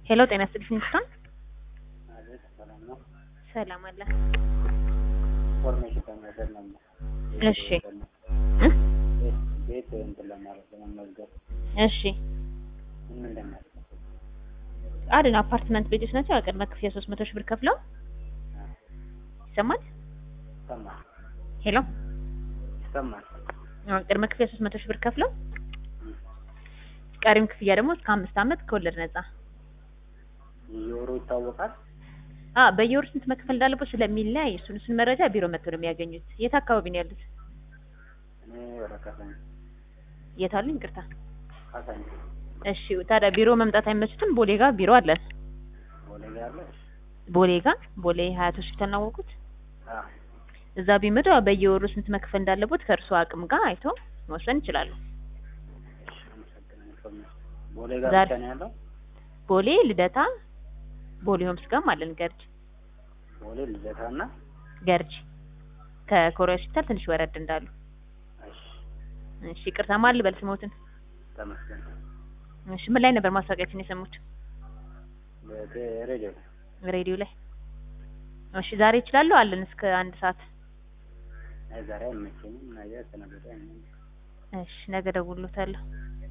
ሄሎ ጤና ይስጥልኝ ሚስቶን አቤት ሰላም ነው። ሰላም አለ። ኢንፎርሜሽን ለመውሰድ ነበር። እሺ እ? ቤት ቤት እንትን ለማለት ለመመዝገብ እሺ ምን ምን እንደሚያስፈልግ አድን አፓርትመንት ቤቶች ናቸው። ቅድመ ክፍያ ሶስት መቶ ሺህ ብር ከፍለው ይሰማል። ይሰማል ሄሎ ይሰማል። አሁን ቅድመ ክፍያ ሶስት መቶ ሺህ ብር ከፍለው ቀሪም ክፍያ ደግሞ እስከ አምስት ዓመት ከወለድ ነጻ። የወሩ ይታወቃል። አ በየወሩ ስንት መክፈል እንዳለበት ስለሚለያይ እሱን እሱን መረጃ ቢሮ መጥተው ነው የሚያገኙት። የት አካባቢ ነው ያሉት? እኔ ወደ ካሳኝ የት አሉኝ? ይቅርታ። ካሳኝ እሺ ታዲያ ቢሮ መምጣት አይመችትም? ቦሌ ጋር ቢሮ አለን። ቦሌ ጋር አለ። ቦሌ ጋር ቦሌ ሀያት ሆስፒታል ነው ያወቁት። አዎ እዛ ቢመጡ በየወሩ ስንት መክፈል እንዳለበት ከእርሱ አቅም ጋር አይቶ መወሰን ይችላሉ። እሺ፣ አመሰግናለሁ። ኢንፎርሜሽን ቦሌ ጋር ዛሬ- ብቻ ነው ያለው። ቦሌ ልደታ፣ ቦሌ ሆምስ ጋርም አለን። ገርጂ ቦሌ ልደታ እና ገርጂ ከኮሪያ ሆስፒታል ትንሽ ወረድ እንዳሉ። እሺ፣ እሺ ይቅርታ ማን ልበል ስሞትን? ተመስገን እሺ ምን ላይ ነበር ማስታወቂያችን የሰሙት? በሬዲዮ ሬዲዮ ላይ። እሺ ዛሬ ይችላሉ አለን እስከ አንድ ሰዓት። አይ ዛሬ አይመቸኝም። ነገ ተነገ ወዲያ አይመቸኝም። እሺ ነገ ደውሎታለሁ።